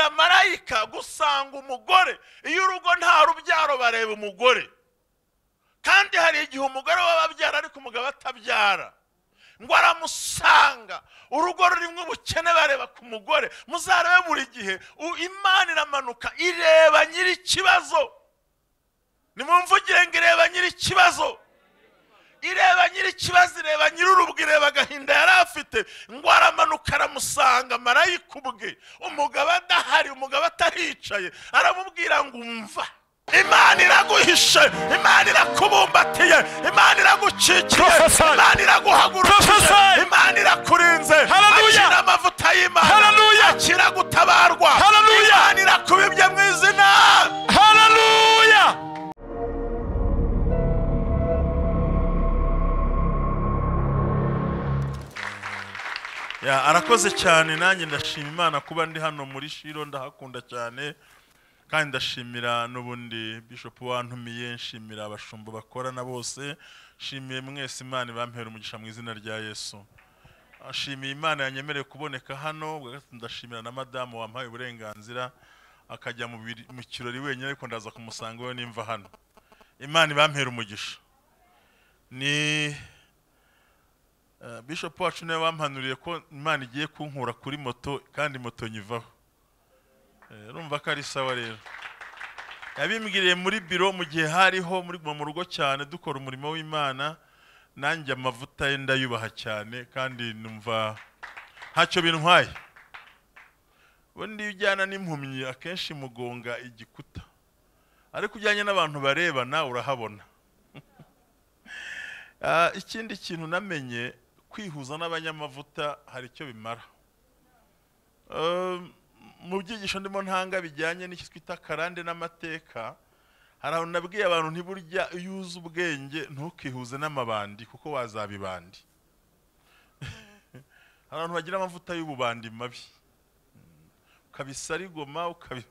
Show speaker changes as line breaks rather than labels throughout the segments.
marayika gusanga umugore iyo urugo nta rubyaro bareba umugore kandi hari igihe umugore we ababyara ariko umugabo atabyara ngo aramusanga urugo rurimo ubukene bareba ku mugore muzarebe buri gihe u- imana iramanuka ireba nyir'ikibazo nimumvugire ngo ireba nyir'ikibazo ireba nyir'ikibazo ireba nyir'urubwa ireba agahinda yari afite ngo aramanuka aramusanga marayika ubwe umugabo adahari umugabo ataricaye aramubwira ngo umva imana iraguhishe imana irakubumbatiye imana iragucikiye
Prophesy.
imana iraguhagurukije
Prophesy.
imana irakurinze
Hallelujah.
akira amavuta y'imana
Hallelujah.
akira gutabarwa
Hallelujah.
imana irakubibye mu izina
haleluya
Ya, arakoze cyane nanjye ndashima imana kuba ndi hano muri shiro ndahakunda cyane kandi ndashimira n'ubundi bishop wantumiye nshimira abashumba bakorana bose nshimiye mwese imana ibampera umugisha mu izina rya yesu ashimiye imana yanyemereye kuboneka hano bwa gatatu ndashimira na madamu wampaye uburenganzira akajya mu biri- mu kirori wenyine ariko ndaza kumusanga we nimva hano imana ibampera umugisha ni Eh, bishop wacu niwe wampanuriye ko imana igiye kunkura kuri moto kandi moto nyivaho Eh, urumva ko ari sawa rero yabimbwiriye muri biro mu gihe hariho muri mu rugo cyane dukora umurimo w'imana nanjye amavuta ye ndayubaha cyane kandi numva ntacyo bintwaye ubundi iyo ujyana n'impumyi akenshi mugonga igikuta ariko ujyanye n'abantu barebana urahabona Ah, ikindi kintu namenye kwihuza n'abanyamavuta hari icyo bimara Um, mu byigisho ndimo ntanga bijyanye n'icyo twita karande n'amateka hari ahantu nabwiye abantu ntiburya iyo uzi ubwenge ntukihuze n'amabandi kuko wazaba ibandi hari abantu bagira amavuta y'ububandi mabi ukabisarigoma ukabi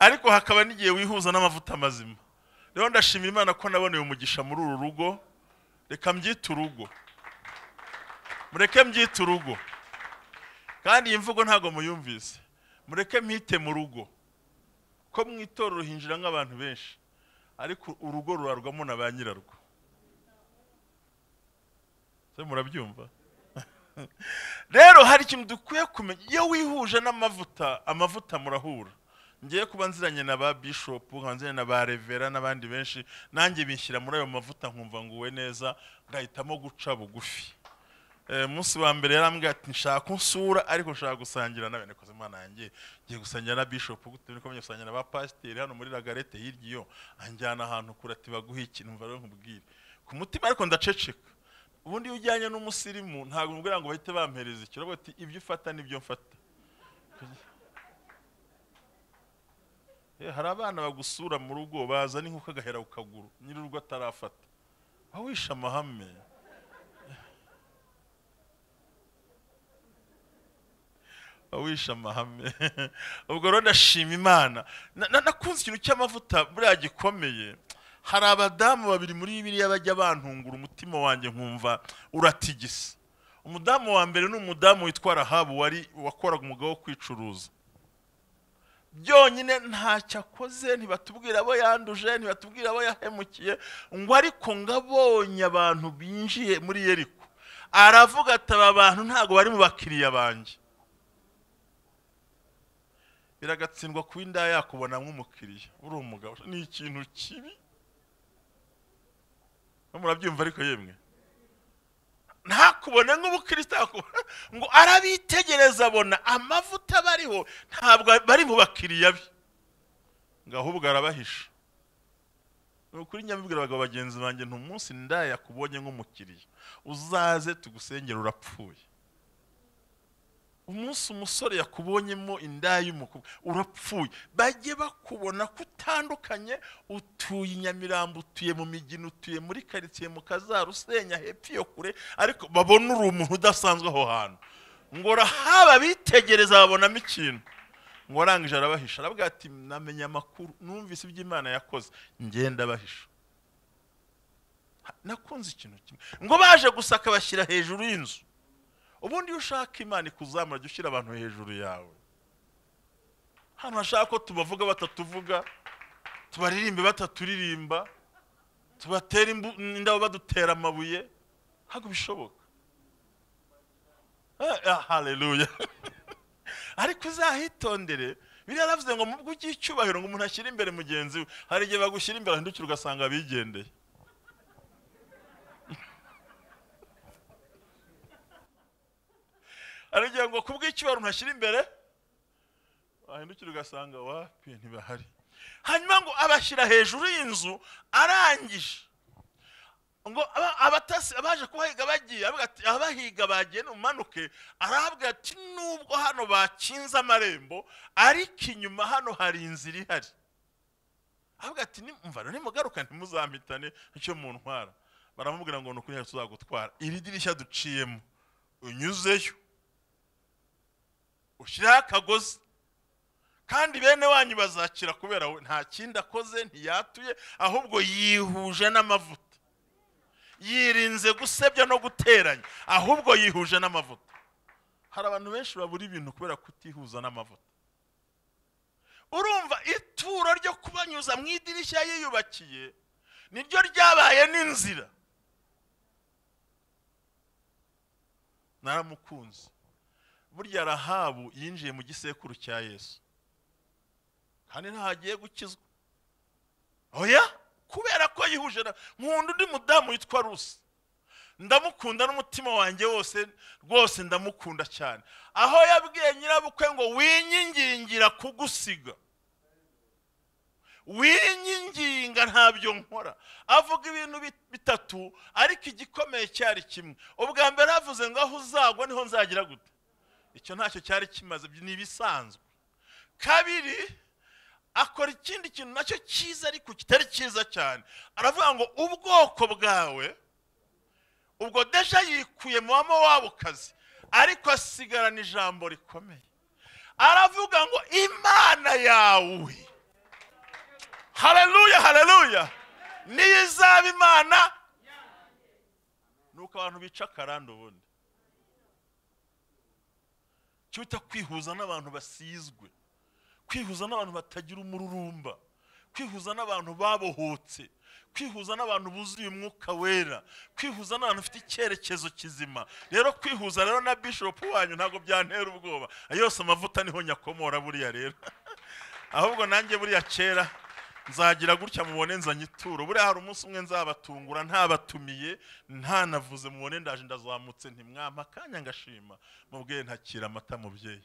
ariko hakaba n'igihe wihuza n'amavuta mazima rero ndashimira imana ko naboneye umugisha muri uru rugo reka mbyite urugo mureke mbyite urugo kandi iyi mvugo ntabwo muyumvise mureke mwite mu rugo ko mu itorero hinjira nk'abantu benshi ariko urugo rurarwamo na ba nyirarwo se murabyumva rero hari ikintu dukwiye kumenya iyo wihuje n'amavuta amavuta murahura ngiye kuba nziranye na ba bishop nkaba nziranye na ba revera n'abandi benshi nanjye bishyira muri ayo mavuta nkumva nguwe neza ngahitamo guca bugufi Eh, umunsi wa mbere yarambwira ati nshaka unsura ariko nshaka gusangira nawe nikoze imana yanjye ngiye gusangira na bishop gute niko ngiye gusangira na ba pasiteri hano muri lagarete hirya iyo anjyana ahantu kure ati baguhe ikintu mva rero nkubwire ku mutima ariko ndaceceka ubundi iyo ujyanye n'umusirimu ntabwo umubwira ngo bahite bampereza ikiro ahubwo ati ibyo ufata nibyo mfata Eh, hari abana bagusura mu rugo baza n'inkoko agahera ku kaguru nyir'urugo atarafata awishe amahame awishe amahame ubwo rero ndashima imana Na- na- nakunze ikintu cy'amavuta buriya gikomeye hari abadamu babiri muri biriya bajya bantungura umutima wanjye nkumva uratigisa umudamu wa mbere ni umudamu witwa rahabu wari wakoraga umwuga wo kwicuruza byonyine ntacyo akoze ntibatubwira abo yanduje ntibatubwira abo yahemukiye ngo ariko ngabonye abantu binjiye muri yeriko aravuga ati aba bantu ntabwo bari mu bakiriya banjye biragatsindwa kuba indaya yakubona nk'umukiriya uri umugabo ni ikintu kibi Mwe murabyumva ariko yemwe ntakubone nk'ubukristo yakubona ngo arabitegereza abona amavuta bariho ntabwo bari mu bakiriya be ngo ahubwo arabahisha ni ukuri nyamubwira abagabo bagenzi banjye ntumunsi ndaya yakubonye nk'umukiriya uzaze tugusengera urapfuye umunsi umusore yakubonyemo inda y'umukobwa urapfuye bajye bakubona ko utandukanye utuye i nyamirambo utuye mu migina utuye muri karitsiye mu kazara usenya hepfo iyo kure ariko babona uri umuntu udasanzwe aho hantu ngo rahaba bitegereza babonamo ikintu ngo arangije arabahisha aravuga ati namenye amakuru numvise ibyo imana yakoze ngenda abahisha nakunze ikintu kimwe ngo baje gusaka bashyira hejuru y'inzu ubundi iyo ushaka imana ikuzamura jya ushyira abantu hejuru yawe hano hashaka ko tubavuga batatuvuga tubaririmbe bataturirimba tubatere imbu- indabo badutera amabuye ntabwo bishoboka Eh, ah, haleluya ariko uzahitondere biriya yaravuze ngo mubwo ugira icyubahiro ngo umuntu ashyire imbere mugenzi we hari igihe bagushyira imbere ahindukira ugasanga bigendeye aragira ngo kubw'icyubahiro ntashyira imbere wahindukira ugasanga wapi ntibahari hanyuma ngo abashyira hejuru y'inzu arangije ngo aba- abatasi abaje kuhahiga bagiye avuga ati abahiga bagiye numanuke arahabwira ati nubwo hano bakinze amarembo ariko inyuma hano hari inzira ihari avuga ati "Nimumva rero nimugaruka ntimuzampitane icyo muntwara baramubwira ngo ni ukuri ntacyo tuzagutwara iri dirishya duciyemo unyuzeyo ushyiraho akagozi kandi bene wanyu bazakira kubera we nta kindi akoze ntiyatuye ahubwo yihuje n'amavuta yirinze gusebya no guteranya ahubwo yihuje n'amavuta hari abantu benshi babura ibintu kubera kutihuza n'amavuta urumva ituro ryo kubanyuza mu idirishya yiyubakiye niryo ryabaye n'inzira naramukunze burya rahabu yinjiye mu gisekuru cya yesu kandi ntahagiye gukizwa oya kubera ko yihuje na nkunda undi mudamu witwa rusi ndamukunda n'umutima wanjye wose rwose ndamukunda cyane aho yabwiye nyirabukwe ngo winyingingira kugusiga winyinginga ntabyo nkora avuga ibintu bit- bitatu ariko igikomeye cyari kimwe ubwa mbere havuze ngo aho uzagwa niho nzagira gute icyo ntacyo cyari kimaze ni ibisanzwe kabiri akora ikindi kintu nacyo cyiza ariko kitari cyiza cyane aravuga ngo ubwoko bwawe ubwo deja yikuye mu bamowabukazi ariko asigarana ijambo rikomeye aravuga ngo imana yawe hareruya hareruya niyo izaba imana nuko abantu bica akarande ubundi cyo bita kwihuza n'abantu basizwe kwihuza n'abantu batagira umururumba kwihuza n'abantu babohotse kwihuza n'abantu buzuye umwuka wera kwihuza n'abantu bafite icyerekezo kizima rero kwihuza rero na bishop wanyu ntabwo byantera ubwoba ayo yose amavuta niho nyakomora buriya rero ahubwo nanjye buriya kera nzagira gutya mubone nzanye ituro buriya hari umunsi umwe nzabatungura ntabatumiye ntanavuze mubone ndaje ndazamutse ntimwampa akanya ngashima mubwiye ntakira amata mubyeyi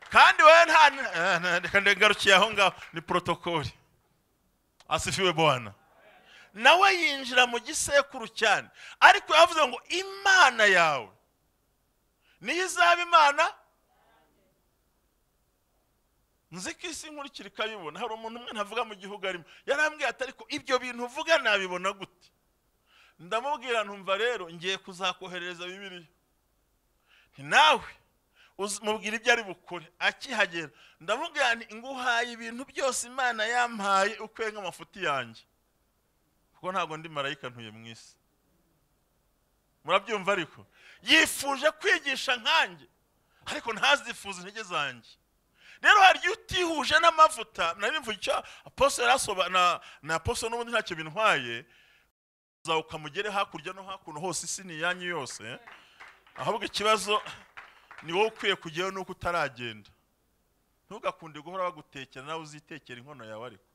kandi wowe nta eh, na- reka ngarukiye aho ngaho ni porotokoli asifiwe bwana nawe yinjira mu gisekuru cyane ariko yavuze ngo imana yawe niyo izaba imana nzi ko isi nkurikira ikabibona hari umuntu umwe ntavuga mu gihugu arimo yarambwiye ati ariko ibyo bintu uvuga nabibona gute ndamubwira ntumva rero ngiye kuzakoherereza bibiliya nti nawe uzi- mubwira ibyo ari bukore akihagera ndamubwira nti nguhaye ibintu byose imana yampaye ukwenga amafuti yanjye kuko ntabwo ndi marayika ntuye mu isi murabyumva ariko yifuje kwigisha nkanjye ariko ntazifuze intege zanjye rero hari igihe utihuje n'amavuta nari mvuga icyo apostle yarasoba- na na apostle n'ubundi ntacyo bintwaye uzabuka mugere hakurya no hakuno hose isi ni iyanyu yose ahubwo ikibazo ni wowe ukwiye kujyayo nuko utaragenda ntugakunde guhora bagutekera nawe uzitekera inkono yawe ariko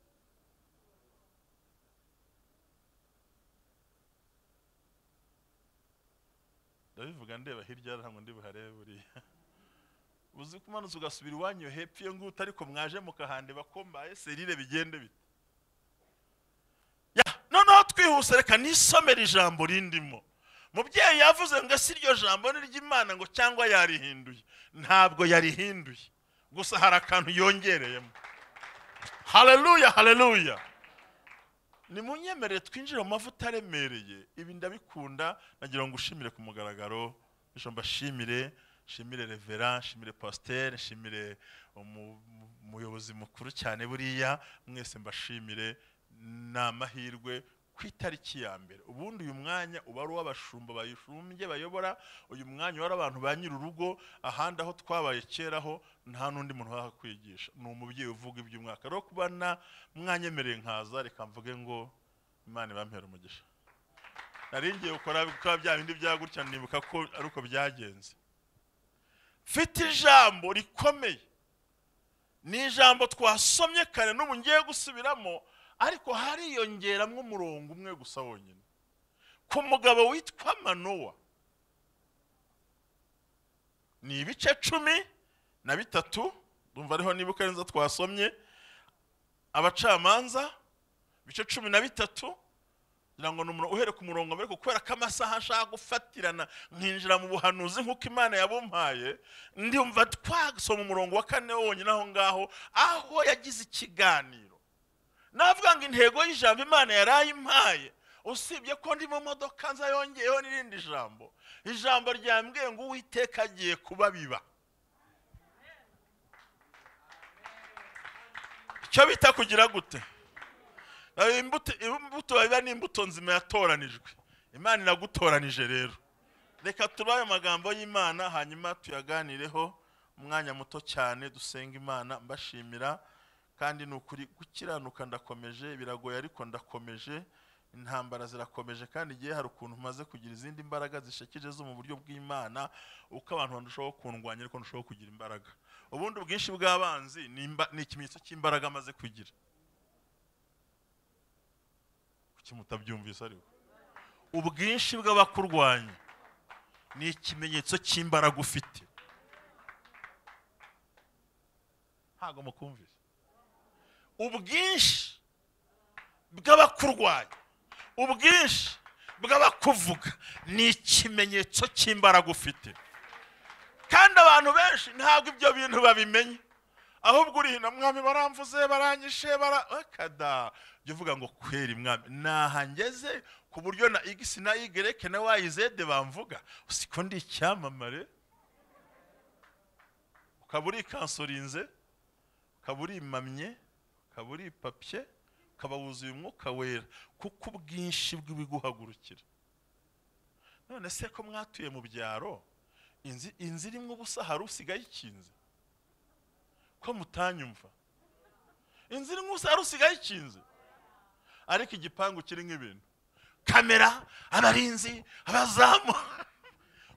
ndabivuga ndeba hirya ntabwo ndi buharebe buriya uzi ko umanutse ugasubira iwanyu iyo hepfo iyo ngutu ariko mwaje mukahande bakombaye serire bigende bite Ya, noneho twihuse reka nisomere ijambo rindimo mubyeyi yavuze ngo ese iryo jambo ni iry'imana ngo cyangwa yarihinduye ntabwo yarihinduye gusa hari akantu yongereyemo hareruya hareruya nimunyemerere twinjire mu mavuta aremereye ibi ndabikunda nagira ngo ushimire ku mugaragaro bityo mbashimire nshimire revera nshimire pasiteri nshimire umu- mu- umuyobozi mukuru cyane buriya mwese mbashimire ni amahirwe ku itariki ya mbere ubundi uyu mwanya uba ari uw'abashumba bayishumbye bayobora uyu mwanya uba ari abantu ba nyir'urugo ahandi aho twabaye kera ho nta n'undi muntu wahakwigisha ni umubyeyi uvuga iby'umwaka rero kuba na mwanyemereye nkaza reka mvuge ngo imana ibampera umugisha nari ngiye gukora bikaba bya bindi bya gutya nibuka ko ari uko byagenze mfite ijambo rikomeye ni ijambo twasomye kare n'ubu ngiye gusubiramo ariko hariyongeramo umurongo umwe gusa wonyine ku mugabo witwa manowa ni ibice cumi na bitatu dumva ariho nibuka neza twasomye abacamanza ibice cumi na bitatu kugira ngo umuntu uhere ku murongo mbere kubera ko amasaha ashaka gufatirana nkinjira mu buhanuzi nk'uko imana yabumpaye ndumva twasoma umurongo wa kane wonyine aho ngaho aho yagize ikiganiro navuga ngo intego y'ijambo imana yari ayimpaye usibye ko ndi mu modoka nza yongeyeho n'irindi jambo ijambo ryambwiye ngo uwiteka agiye kuba biba icyo bita kugira gute imbuto imbuto biba ni imbuto nzima yatoranijwe imana iragutoranije rero reka tubaye amagambo y'imana hanyuma tuyaganireho umwanya muto cyane dusenga imana mbashimira kandi ni ukuri gukiranuka ndakomeje biragoye ariko ndakomeje intambara zirakomeje kandi igihe hari ukuntu umaze kugira izindi mbaraga zishekije zo mu buryo bw'imana uko abantu barushaho kundwanya ariko ndushaho kugira imbaraga ubundi ubwinshi bw'abanzi ni imba- ni ikimenyetso cy'imbaraga amaze kugira kuki mutabyumvise ariko ubwinshi bw'abakurwanya ni ikimenyetso cy'imbaraga ufite ntabwo mukumvise ubwinshi bw'abakurwanya ubwinshi bw'abakuvuga ni ikimenyetso cy'imbaraga ufite kandi abantu benshi ntabwo ibyo bintu babimenye ahubwo uri hino mwami baramvuze baranyishe bara akada jya uvuga ngo kweri mwami naha ngeze ku buryo na igisi na yigereke na wayizede bamvuga usiko ndi icyamamare ukaba urikansorinze ukaba urimamye ukaba uripapye ukaba wuzuye umwuka wera kuko ubwinshi bw'ibiguhagurukira none se ko mwatuye mu byaro inzu inzu irimo ubusa hari usigaye ikinze ko mutanyumva inzu irimo ubusa hari usigaye ikinze ariko igipangu kirimo ibintu kamera abarinzi abazamu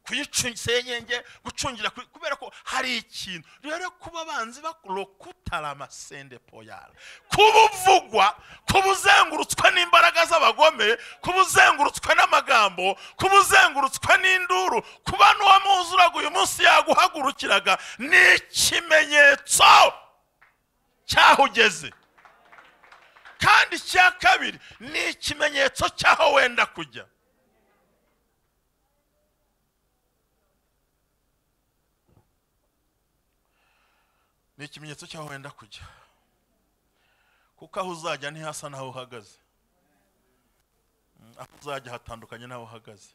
kuyicunga isenyenge gucungira kuri- kubera ko hari ikintu rero kuba abanzi bakurokutara amasende poyara kuba uvugwa kuba uzengurutswe n'imbaraga z'abagome kuba uzengurutswe n'amagambo kuba uzengurutswe n'induru kuba n'uwamuzuraga uyu munsi yaguhagurukiraga ni ikimenyetso cy'aho ugeze kandi icya kabiri ni ikimenyetso cy'aho wenda kujya ni ikimenyetso cy'aho wenda kujya kuko aho uzajya ntihasa n'aho uhagaze Mm, aho uzajya hatandukanye n'aho uhagaze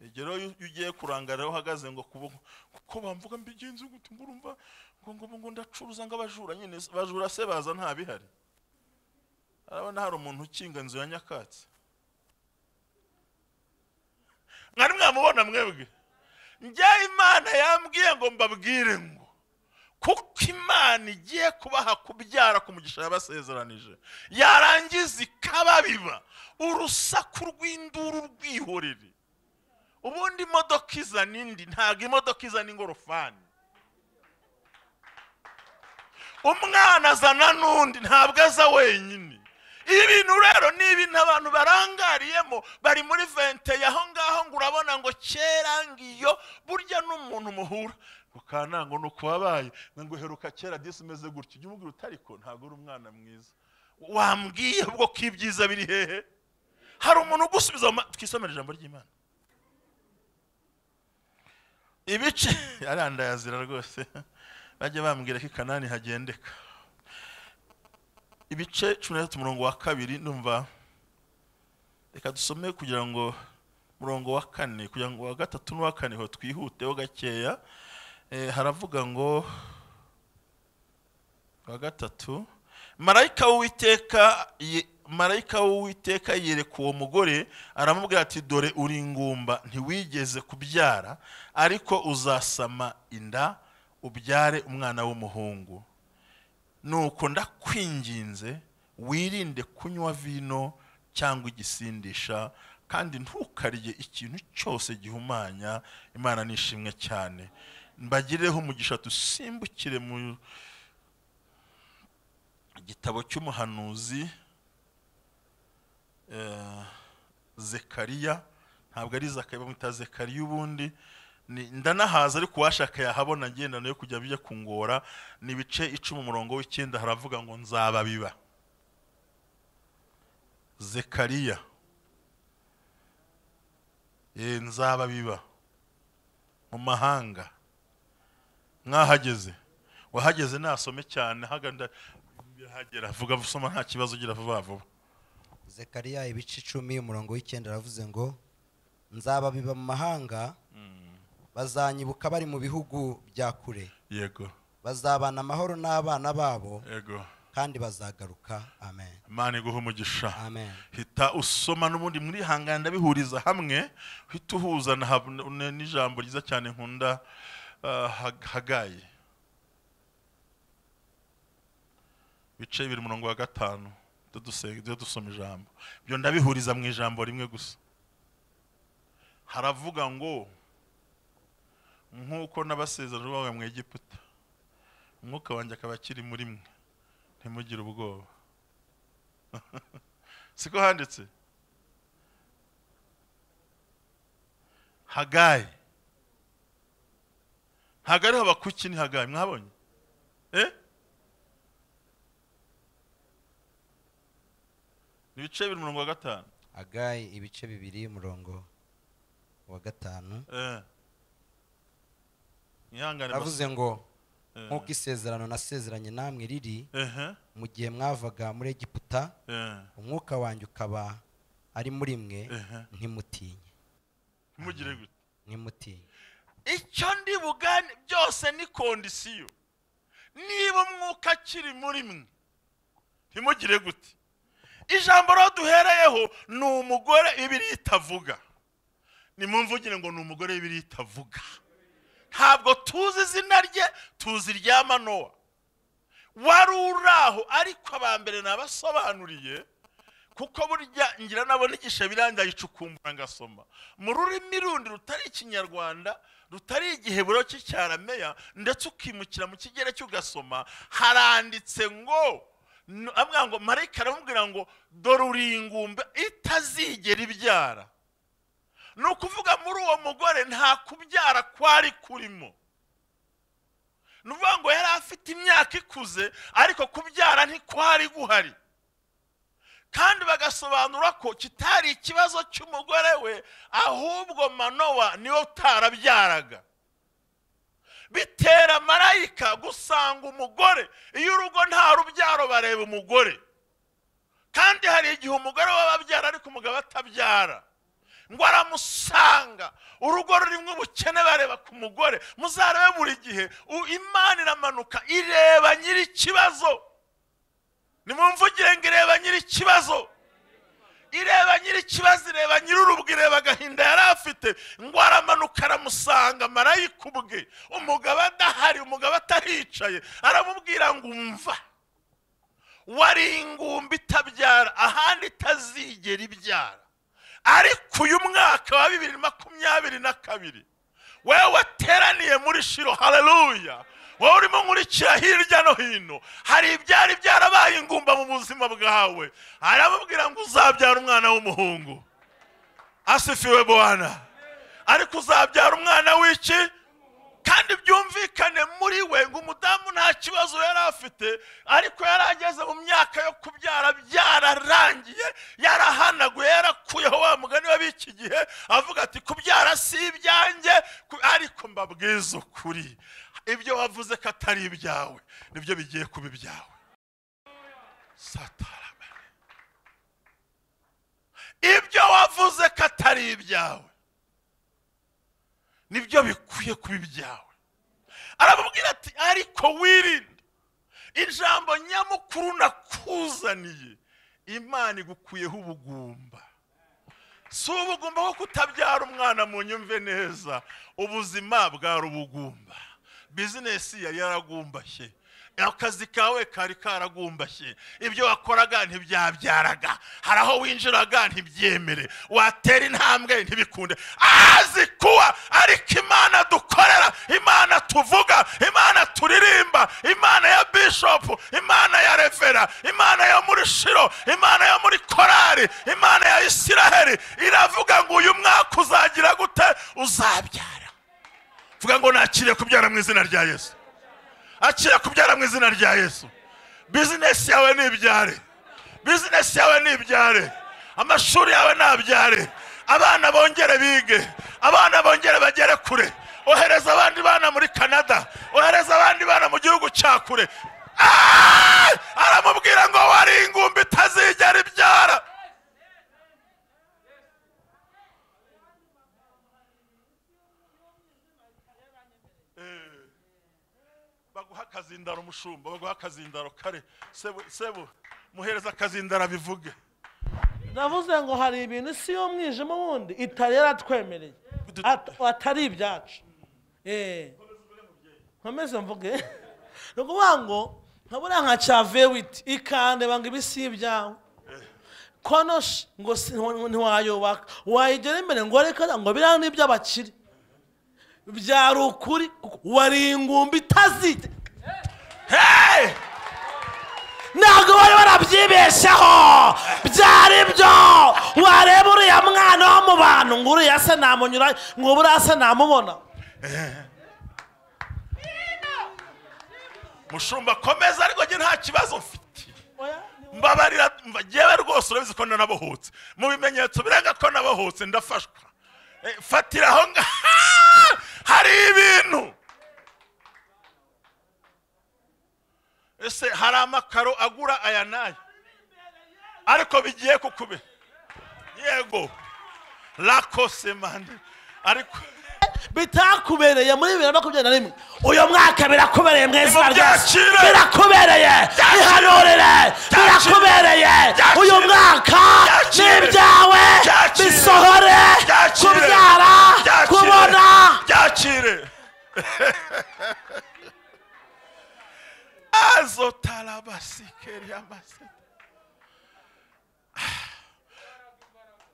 igihe rero iyo ugiye kurangara aho uhagaze ngo kubo- kuko bamvuga mbigenzi gute ngo urumva ngo ngo ngo ndacuruza ngo abajura nyine se- abajura se baza nta bihari arabona hari umuntu ukinga inzu ya nyakatsi mwari mwamubona mwebwe njye imana yambwiye ngo mbabwire ngo kuko imana igiye kubaha kubyara ku mugisha yabasezeranije yarangiza ikababiba urusaku rw'induru rwihorere ubundi imodoka izana indi ntabwo imodoka izana ingorofani umwana azana n'undi ntabwo aza wenyine ibintu rero ni ibintu abantu barangariyemo bari muri vente aho ngaho ngo urabona ngo kera ngiyo burya n'umuntu muhura ukanango ni uko wabaye ngo uheruka kera disi umeze gutya ujya umubwira uti ariko ntabwo uri umwana mwiza wambwiye ubwo ko ibyiza biri hehe hari umuntu ugusubiza mu ma- twisomere ijambo ry'imana ibice arandayazira rwose bajya bambwira ko i kanani hagendeka ibice cumi na gatatu umurongo wa kabiri ndumva reka dusome kugira ngo umurongo wa kane kugira ngo uwa gatatu n'uwa kane ho twihuteho gakeya Eh, haravuga ngo uwa gatatu marayika w'uwiteka ye- marayika w'uwiteka yereka uwo mugore aramubwira ati dore uri ingumba ntiwigeze kubyara ariko uzasama inda ubyare umwana w'umuhungu nuko ndakwinginze wirinde kunywa vino cyangwa igisindisha kandi ntukarye ikintu cyose gihumanya imana nishimwe cyane mbagireho umugisha dusimbukire mu igitabo cy'umuhanuzi eh, zekariya ntabwo ari zakariya bamwita zekariya ubundi ni- ndanahaza ariko uwashaka yahabona agenda nayo kujya bijya kungora ni ibice icumi umurongo w'icyenda haravuga ngo nzababiba zekariya Eh, nzababiba mu mahanga mwahageze wahageze nasome cyane haganda birahagera vuga usoma nta kibazo ugira vuba vuba
zekariya ibice icumi umurongo w'icyenda aravuze ngo nzababiba mu mahanga bazanyibuka bari mu bihugu bya kure
yego
bazabana amahoro n'abana babo
yego
kandi bazagaruka amen
imana iguha umugisha
amen
hita usoma n'ubundi muri hangana ndabihuriza hamwe uhita uhuza na hab- n- n'ijambo ryiza cyane nkunda ah, Hag- hagayi bice bibiri umurongo wa gatanu tujye duse- tujye dusoma ijambo ibyo ndabihuriza mu ijambo rimwe gusa haravuga ngo nk'uko n'abasezerano bawe mu egiputa umwuka wanjye akaba akiri muri mwe ntimugire ubwoba siko handitse hagayi ntabwo ari habakuki ni hagayi mwabonye eh ni ibice bibiri umurongo wa gatanu
agayi ibice bibiri umurongo wa gatanu
eh mwihangane
aravuze ngo
basi.
nk'uko isezerano nasezeranye namwe riri
eh ehe,
mu gihe mwavaga muri egiputa
eh
umwuka wanjye ukaba ari muri mwe
ehe
ntimutinye
ntimugire gute
ntimutinye
icyo ndi bugane byose ni kondisiyo niba umwuka akiri muri mwe ntimugire gute ijambo rero duhereyeho ni umugore ibiri itavuga nimumvugire ngo ni umugore w'ibiri itavuga ntabwo tuzi izina rye tuzi irya manowa wari uraho ariko abambere nabasobanuriye kuko burya ngira nabona igisha birangira yicukumbura ngasoma mu rurimi rundi rutari ikinyarwanda rutari igiheburo cy'icyarameya ndetse ukimukira mu kigereki ugasoma haranditse ngo n- avuga ngo marayika aramubwira ngo dore uri ingumba itazigera ibyara ni ukuvuga muri uwo mugore nta kubyara kwari kurimo ni ukuvuga ngo yari afite imyaka ikuze ariko kubyara ntikwari guhari kandi bagasobanura ko kitari ikibazo cy'umugore we ahubwo manowa niwe utarabyaraga bitera marayika gusanga umugore iyo urugo nta rubyaro bareba umugore kandi hari igihe umugore we ababyara ariko umugabo atabyara ngo aramusanga urugo rurimo ubukene bareba ku mugore muzarebe buri gihe u- imana iramanuka ireba nyiri ikibazo nimumvugire ngo ireba nyiri ikibazo ireba nyiri ikibazo ireba nyiri urubwa ireba agahinda yari afite ngo aramanuka aramusanga marayika ubwe umugabo adahari umugabo atahicaye aramubwira ngo umva wari ingumba itabyara ahandi itazigera ibyara ariko uyu mwaka wa bibiri makumyabiri na kabiri wewe wateraniye muri shiro haleluya wowe urimo nkurikira hirya no hino hari ibyari byarabaye ingumba mu buzima bwawe aramubwira ngo uzabyara umwana w'umuhungu asifiwe bwana ariko uzabyara umwana w'iki kandi byumvikane muri we ngo umudamu nta kibazo yari afite ariko yari ageze mu myaka yo kubyara byararangiye yarahanaguye yarakuyeho wa mugani w'ab'iki gihe avuga ati kubyara si ibyanjye ku- ariko mbabwiza ukuri ibyo wavuze ko atari ibyawe nibyo bigiye kuba ibyawe satarabane ibyo wavuze ko atari ibyawe nibyo bikwiye kuba ibyawe aramubwira ati ariko wirinde ijambo nyamukuru nakuzaniye imana igukuyeho ubugumba si ubugumba bwo kutabyara umwana mu nyumve neza ubuzima bwari ubugumba bizinesi yari yaragumbashye akazi kawe kari karagumbashye ibyo wakoraga ntibyabyaraga hari aho winjiraga ntibyemere watera intambwe ntibikunde azi kuba ariko imana dukorera imana tuvuga imana turirimba imana ya bishopu imana ya revera imana yo muri shiro imana yo muri korari imana ya isiraheli iravuga ngo uyu mwaka uzagira gute uzabyara vuga ngo nakiriye kubyara mu izina rya yesu akira kubyara mu izina rya yesu bizinesi yawe ni ibyare bizinesi yawe ni ibyare amashuri yawe ni abyare abana bongere bige abana bongere bagere kure ohereza abandi bana muri canada ohereza abandi bana mu gihugu cya kure Ah! aramubwira ngo wari ingumbi itazigera ibyara baguha akazindaro umushumba baguha akazindaro kare sebu sebu muhereza akazindaro abivuge
navuze ngo hari ibintu isi y'umwijima wundi itari yaratwemereye At- atari ibyacu Eh. nkomeze mvuge ni ukuvuga ngo nkabura nka cave witi ikande banga ibi si ibyawe konoshi ngo si- ntiwa- ntiwayubaka wayigera imbere ngo reka ngo biriya ni iby'abakire byari ukuri kuko wari ingumbi itazite
hey
ntabwo bari barabyibeshyeho byari byo wareba uriya mwana wo mu bantu ngo uriya se namunyura ngo buriya se namubona
mushumba komeza ariko njye nta kibazo mfite mbabarira mva- njyewe rwose urabizi ko nanabohotse mu bimenyetso birenga ko nabohotse ndafashwa Eh, fatira aho ngaha hari ibintu ese hari amakaro agura aya n'aya ariko bigiye kukube yego lakose mande ariko
bitakubereye muri bibiri na makumyabiri na rimwe uyu mwaka birakubereye mu izina rya Yesu.
Byakire.
birakubereye bihanurire birakubereye
Byakire.
uyu mwaka
Byakire.
n'ibyawe
Byakire.
bisohore
Byakire.
kubyara
Byakire.
kubona
byakire azotarabasikeri amase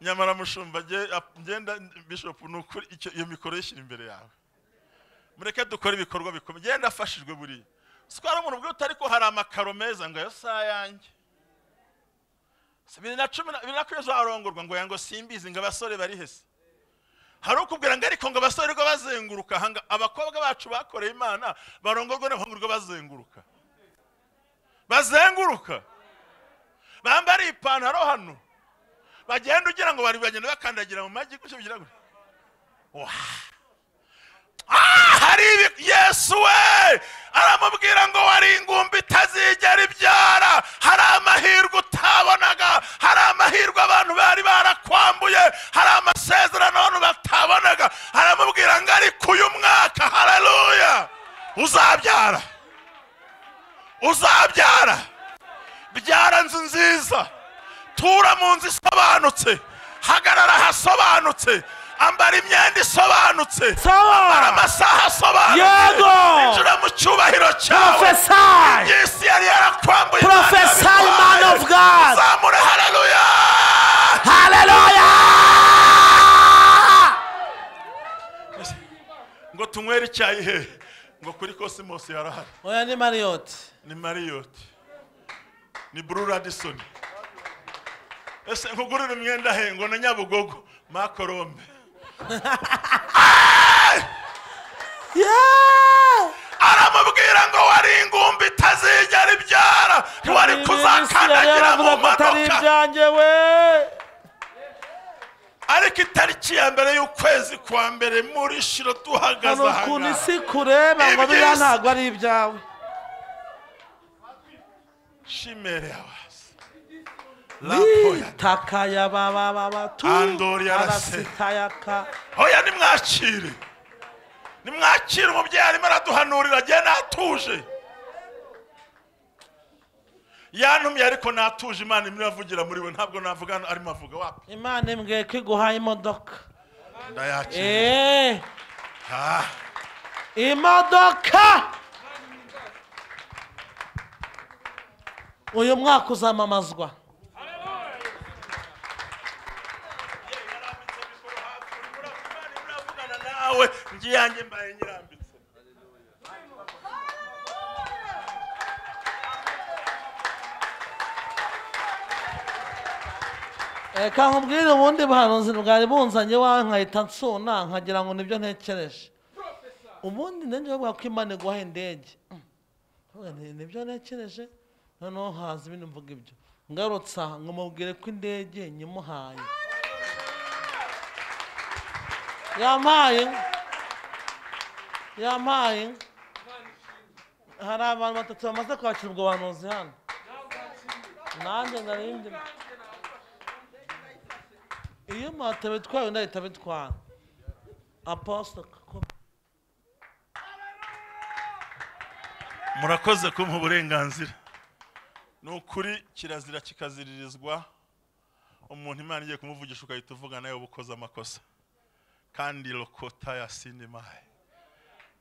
nyamara mushumba nge- ap- ngenda bishopu ni ukuri icyo- iyo mikoro yishyira imbere yawe mureke dukore ibikorwa bikomeye ngenda afashijwe buriya sitwara umuntu ubwo utari ko hari amakaro meza ngo ayo si ayanjye Si bibiri na cumi na bibiri na kane zarongorwa ngo yango simbizi ngo abasore bari hese hari ukubwira ngo ariko ngo abasore rwo bazenguruka hanga abakobwa bacu bakoreye imana barongorwa n'abahungu rwo bazenguruka bazenguruka bambariye ipantaro hano bagenda ugira ngo bari bagenda bakandagira mu magi gutyo bigira gutya Wah! Ah, hari ibi- yesu we aramubwira ngo wari ingumbi itazigera ibyara hari amahirwe utabonaga hari amahirwe abantu bari barakwambuye hari amasezerano abantu batabonaga aramubwira ngo ariko uyu mwaka haleluya uzabyara uzabyara byara nzu nziza tura mu nzu isobanutse hagarara hasobanutse ambara imyenda isobanutse
sawa
hari amasaha asobanutse
Yego!
injira mu cyubahiro cyawe
profesari
yesu yari yarakwambuye
Professor, man of God.
zamura haleluya
haleluya
ngo tunywere icyayi he ngo kuri kosimos yarahari
oya ni mariyoti
ni mariyoti ni buru radisoni ese nkugurira umwenda he ngo na nyabugogo makorombe
yeee
aramubwira ngo wari ingumbi itazigera ibyara wari kuzakandagira mu
atari
modoka
ibyanjye we
ariko itariki ya mbere y'ukwezi kwa mbere muri shiro duhagaze
hano
aha
ukuntu
ngaha
isi kureba ngo
Ibyiza.
biriya ntabwo ari ibyawe
shimere yabazi rapoya
itakaya babababa tu
Andori yarase.
arasitayaka
hoya nimwakire nimwakire umubyeyi arimo araduhanurira agenda atuje yantumye ariko natuje imana imwe iravugira muri we ntabwo navuga hano arimo avuga wapi
imana imbwiye ko iguhaye imodoka
ndayakira
eee
Ah,
imodoka uyu mwaka uzamamazwa
nawe ngiyange mbaye nyirambitse
reka nkubwire ubundi buhanuzi bwari bunzanye wawe nkahita nsuna nkagira ngo nibyo ntekereje ubundi nanjye bavuga ko imana iguha indege Mm. Ndavuga nti, nibyo ntekereje noneho haza ibindi mvuga ibyo ngarutse aha ngo mubwire ko indege nyimuhaye yampaye yampaye hari abantu batatu bamaze kwakira ubwo buhanuzi hano nanjye ndarindira iyo mwatabitwaye undi ahita abitwara aposito
murakoze kumpa uburenganzira ni ukuri kirazira kikaziririzwa umuntu imana igiye kumuvugisha ugahita uvuga nawe uba ukoze amakosa kandi rokota ya sinimaye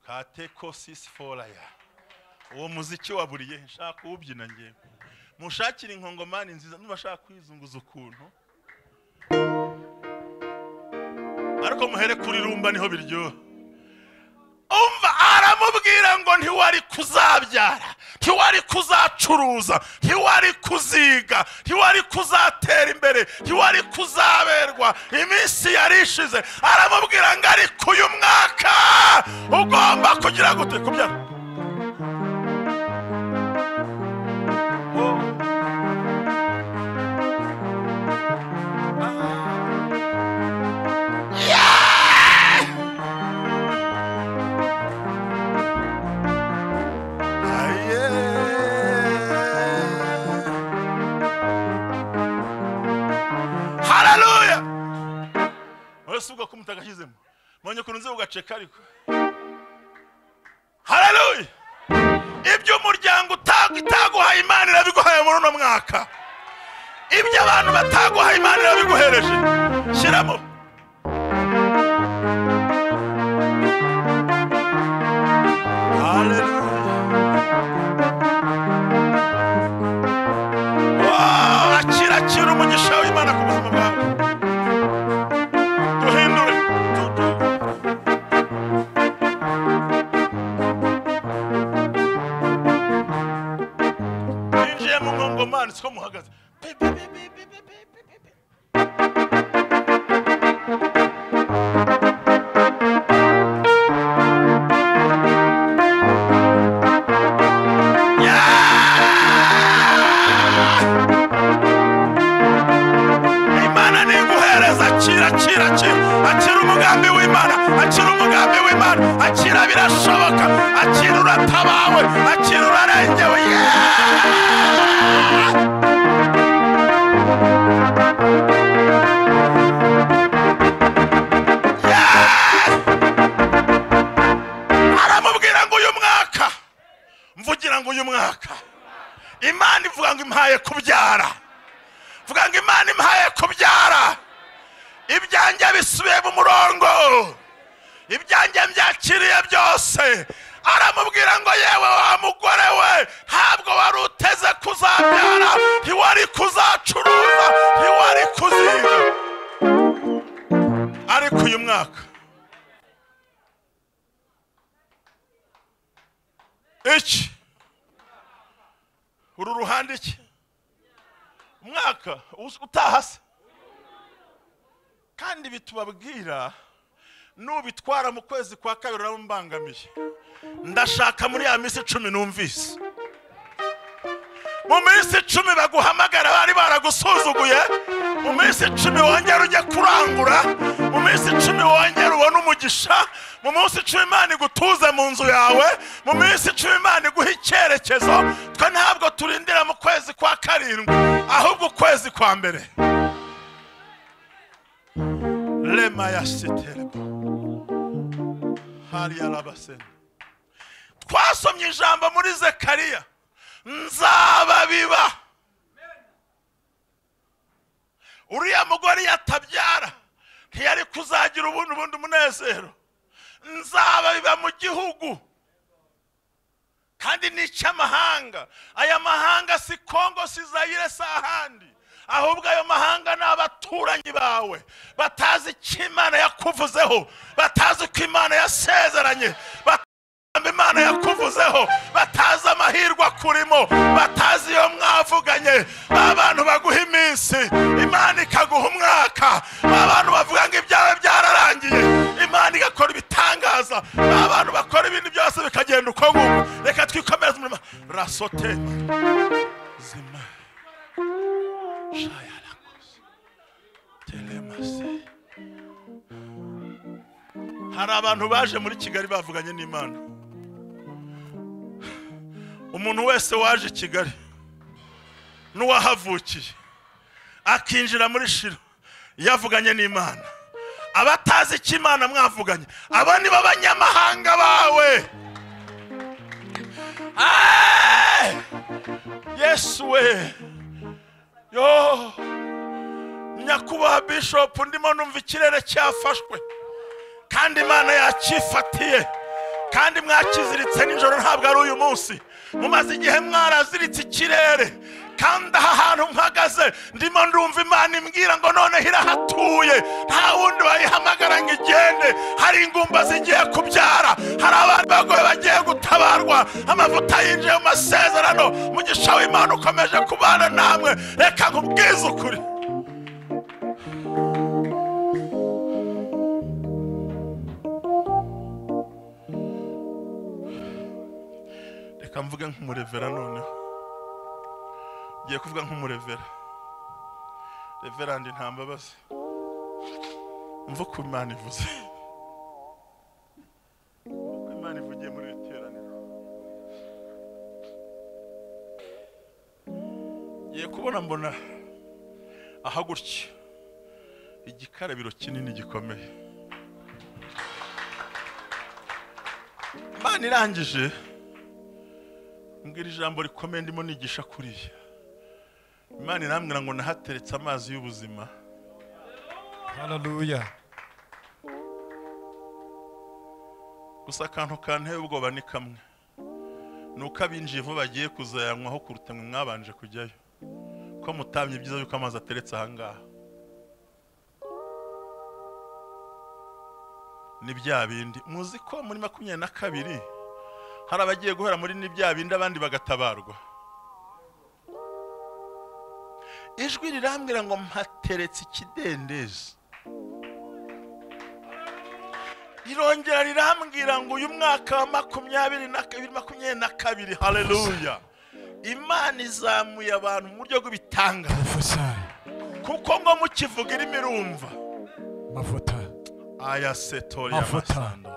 kateko sisi foraya uwo muziki waburiye nshaka uwubyina ngewe mushakire inkongomani nziza nubashaka kwizunguza ukuntu ariko muhere kuri rumba niho biryoha umva aramubwira ngo ntiwari kuzabyara ntiwari kuzacuruza ntiwari kuziga ntiwari kuzatera imbere ntiwari kuzaberwa iminsi yari ishize aramubwira ngo ariko uyu mwaka ugomba kugira gute kubyara Aye. Hallelujah. Wese ubwo ko mutagashyizemo mbonye ukuntu nzi ugaceka ariko haleluya ibyo umuryango uta- utaguhaye imana irabiguhaye muri uno mwaka ibyo abantu bataguhaye imana irabiguhereje shyiramo haleluya Wow, akira akira umugisha w'imana ku buzima bwawe duhindure Du- du- binjiye mu nkongomani siko muhagaze Pi, pi, pi, pi, pi, pi, pi, pi, pi. imana ntiguhereza akira akira akira akira umugambi w'imana akira umugambi w'imana akira birashoboka akira uratabawe akira urarengewe Yeah! Yeah! aramubwira ngo uyu mwaka mvugira ngo uyu mwaka imana ivuga ngo impaye kubyara vuga ngo imana impaye kubyara ibyanjye bisubiye mu murongo ibyanjye mbyakiriye byose aramubwira ngo yewe wa mugore we ntabwo wari uteze kuzabyara ntiwari kuzacuruza ntiwari kuziga ariko uyu mwaka iki uru ruhande iki umwaka us- utaha se kandi ibi tubabwira nubitwara mu kwezi kwa kabiri urabambangamiye ndashaka muri ya minsi icumi numvise mu minsi icumi baguhamagara bari baragusuzuguye mu minsi icumi wongera ujye kurangura mu minsi icumi wongera ubone umugisha mu minsi icumi imana igutuze mu nzu yawe mu minsi icumi imana iguha icyerekezo twe ntabwo turindira mu kwezi kwa karindwi ahubwo ukwezi kwa mbere rema ya siterebo hariya rabasena twasomye ijambo muri zekariya nzababiba uriya mugore yatabyara ntiyari kuzagira ubundi bundi munezero nzaba biba mu gihugu kandi ni icy'amahanga aya mahanga si kongo si zayire si ahandi ahubwo ayo mahanga ni abaturanyi bawe batazi icyo imana yakuvuzeho batazi uko imana yasezeranye batazi amagambo imana yakuvuzeho batazi amahirwe akurimo batazi iyo mwavuganye ba bantu baguha iminsi imana ikaguha umwaka ba bantu bavuga ngo ibyawe byararangiye imana igakora ibitangaza ba bantu bakora ibintu byose bikagenda uko nguko reka twikomereze umurimo rasote zima shayarakoze telemasi hari abantu baje muri kigali bavuganye n'imana umuntu wese waje i kigali n'uwahavukiye akinjira muri shiro yavuganye n'imana abatazi icyo imana mwavuganye abo ni bo banyamahanga bawe Eeeh! yesu we yo nyakubahwa bishopu ndimo numva ikirere cyafashwe kandi imana yakifatiye kandi mwakiziritse nijoro ntabwo ari uyu munsi mumaze igihe mwaraziritse ikirere kandi aha hantu mpagaze ndimo ndumva imana imbwira ngo noneho irahatuye nta wundi wayihamagara ngo igende hari ingumba zigiye kubyara hari abantu bagoye bagiye gutabarwa amavuta yinjiye mu masezerano mugisha w'imana ukomeje kubana namwe reka nkubwize ukuri reka mvuge nk'umurevera noneho ngiye kuvuga nk'umurevera reverandi nta mbabazi mva uko imana ivuze uko imana ivugiye muri iri teraniro ngiye kubona mbona aha gutya igikarabiro kinini gikomeye imana irangije mbwira ijambo rikomeye ndimo nigisha kuriya imana irambwira ngo nahateretse amazi y'ubuzima
Hallelujah.
gusa akantu kanteye ubwoba ni kamwe ni uko abinjiye vuba bagiye kuzayanywaho kuruta mwe mwabanje kujyayo ko mutamye ibyiza yuko amazi ateretse aha ngaha ni bya bindi muzi ko muri makumyabiri na kabiri hari abagiye guhera muri ni bya bindi abandi bagatabarwa ijwi rirambwira ngo mpateretse ikidendezi rirongera rirambwira ngo uyu mwaka wa makumyabiri na kabiri makumyabiri na kabiri haleluya imana izamuye abantu mu buryo bw'ibitanga
Prophesy.
kuko ngo mukivuga irimo irumva
Mafuta.
aya setori
Mafuta.
y'amasando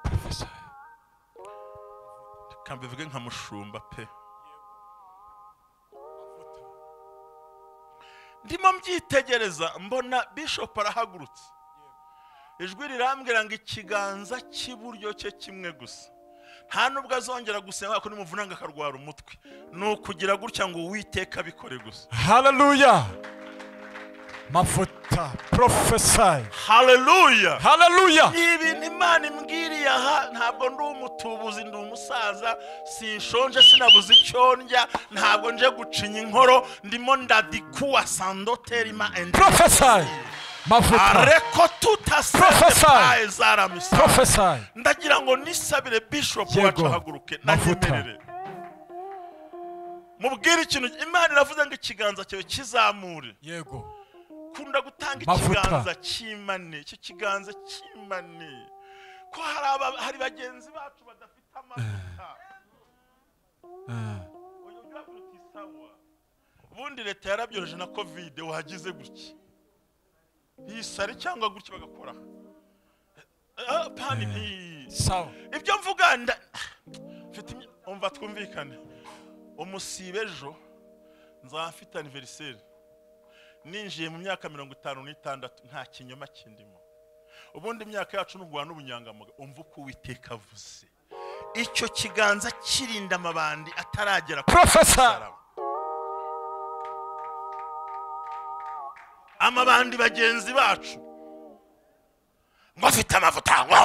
Prophesy.
reka mbivuge nka mushumba pe ndimo mbyitegereza mbona bishopu arahagurutse ijwi rirambwira ngo ikiganza cy'iburyo cye kimwe gusa nta n'ubwo azongera gusenga kuko nimuvunanga akarwara umutwe ni ukugira gutya ngo uwiteka abikore gusa
Hallelujah. Mafuta. Prophesy.
haleluya
Hallelujah.
ni ibintu imana imbwiriye aha ntabwo ndi umutubuzi ndi umusaza sinshonje sinabuze icyo ndya ntabwo nje gucinya inkoro ndimo ndadikuwa sandoterima endi
Prophesy. Mafuta.
areko
Prophesy.
tutasepaye zaramisa
Prophesy.
ndagira ngo nisabire bishopu
Yego.
wacu ahaguruke
Mafuta.
nanyemerere mubwire ikintu imana iravuze ngo ikiganza cyawe kizamure
Yego.
kunda gutanga
Mavuta.
ikiganza cy'imane icyo kiganza cy'imane ko hari aba- hari bagenzi bacu badafite amavuta uyu ujya kuruta isawa ubundi leta yarabyoroheje na kovide wagize gutya yisare cyangwa gutya bagakora Ah, pani ntiyi
Sawa.
ibyo mvuga nda mfite imya- umva twumvikane umusibe ejo nzaba mfite aniveriseri ninjiye mu myaka mirongo itanu n'itandatu nta kinyoma kindimo ubundi imyaka yacu ni uguhana ubunyangamuga umva uko uwiteka avuze icyo kiganza kirinda amabandi ataragera ku
Prophesy.
musaraba. amabandi bagenzi bacu ngo afite amavuta ngo